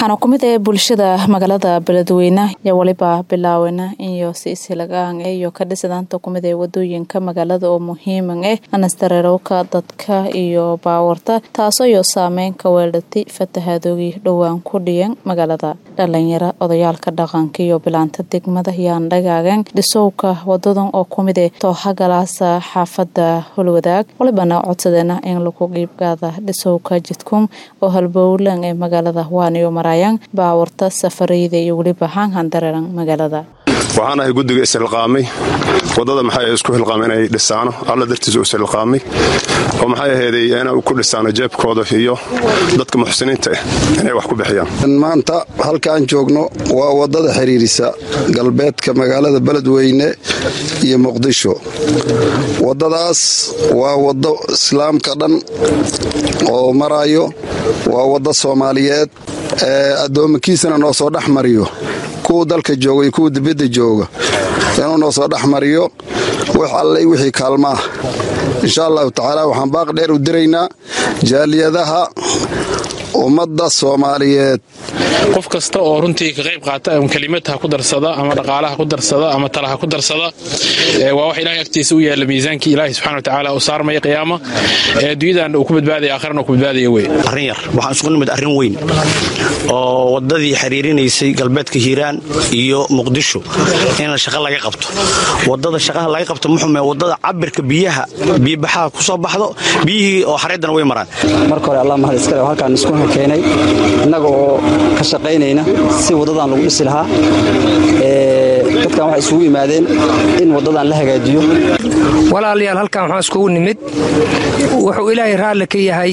waxaana ku mid ee bulshada magaalada beledweyne iyo weliba bilaawena iyo si isilagaan iyo ka dhisadaanta kumid ee wadooyinka magaalada oo muhiiman eh anastareerowka dadka iyo baawarta taasoo iyo saameyn ka weelatay fatahaadoogi dhowaan ku dhiyan magaalada dhalinyaro odayaalka dhaqanka iyo bilaanta degmada yaan dhagaagan dhisowka wadadan oo kumid eh toohagalaasa xaafada holwadaag walibana codsadeena in lagu qiibgaada dhisowka jidkum oo halbowlan ee magaalada waaniyo marayaan baawarta safarayda iyo weliba haanhan dareeran magaalada waxaan ahay guddiga ishilqaamay wadada maxay isku hilqaamay inay dhisaano alla dartiisa u ishilqaamay oo maxay aheeday inay ku dhisaano jeebkooda iyo dadka muxsiniinta ah inay wax ku bixiyaan maanta halka aan joogno waa wadada xiriirisa galbeedka magaalada beledweyne iyo muqdisho wadadaas waa wado islaamka dhan oo marayo waa wado soomaaliyeed ee addoomakiisana noo soo dhex mariyo kuwa dalka jooga iyo kuwa dibadda jooga inuu noo soo dhex mariyo wax allay wixii kaalmaah insha allahu tacaala waxaan baaq dheer u diraynaa jaaliyadaha ummadda soomaaliyeed qof kasta oo runtii ka qayb qaata ama kelimad ha ku darsada ama dhaqaalaha ku darsada ama tala ha ku darsada waa wax ilahay agtiisa u yaalla miisaankii ilaahay subxana watacaala uu saarmaya qiyaama ee adduunyadan uu ku badbaadaya aakharana uu ku badbaadaya wey arrin yar waxaan isugu nimid arrin weyn oo waddadii xiriirinaysay galbeedka hiiraan iyo muqdisho in shaqa laga qabto waddada shaqaha laga qabto muxume waddada cabirka biyaha biyobaxaha ku soo baxdo biyihii oo xareeddana way maraan marka hore allah mahad iskale halkaan isku keenay innaga oo ka shaqaynayna si waddadan lagu dhisi lahaa dadkan waxay isugu yimaadeen in waddadan la hagaajiyo walaalayaal halkan waxaan iskugu nimid wuxuu ilaahay raalli ka yahay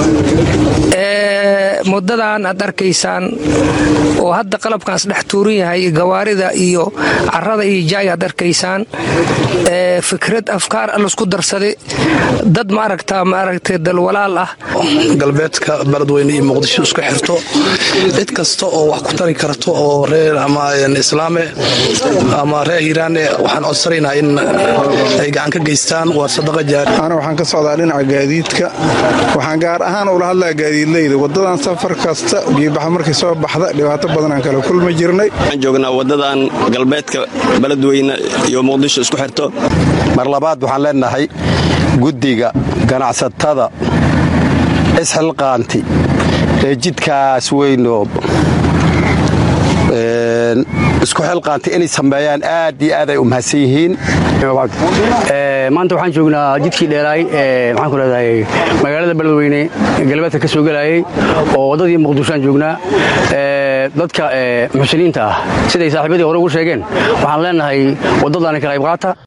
muddadan aad arkaysaan oo hadda qalabkaas dhex tuuran yahay gawaarida iyo carada iyo jaay aad arkaysaan fikrad afkaar allisku darsaday dad maaragta maaragtay dalwalaal ah galbeedka beledweyne iyo muqdisho isku xirto cid kasta oo wax ku tari karto oo reer ama islaame ama reer hiiraane waxaan codsanaynaa in ay gacan ka geystaan waa sadaqa jaari ana waxaan ka socdaa dhinaca gaadiidka waxaan gaar ahaan ula hadlaa gaadiidleyda wadadan safar kasta biyobaxa markay soo baxda dhibaato badan aan kala kulmi jirnay waxaan joognaa wadadan galbeedka beledweyne iyo muqdisho isku xirto mar labaad waxaan leenahay guddiga ganacsatada isxilqaanti ee jidkaas weynoo isku xilqaantay inay sameeyaan aad iyo aad ay u mahadsan yihiin maanta waxaan joognaa jidkii dheeraay maxaan ku leedahay magaalada beledweyne galbeedka ka soo gelayay oo waddadii muqdishoaan joognaa dadka muxsiniinta ah siday saaxiibadii hore ugu sheegeen waxaan leenahay waddadaani ka qayb qaata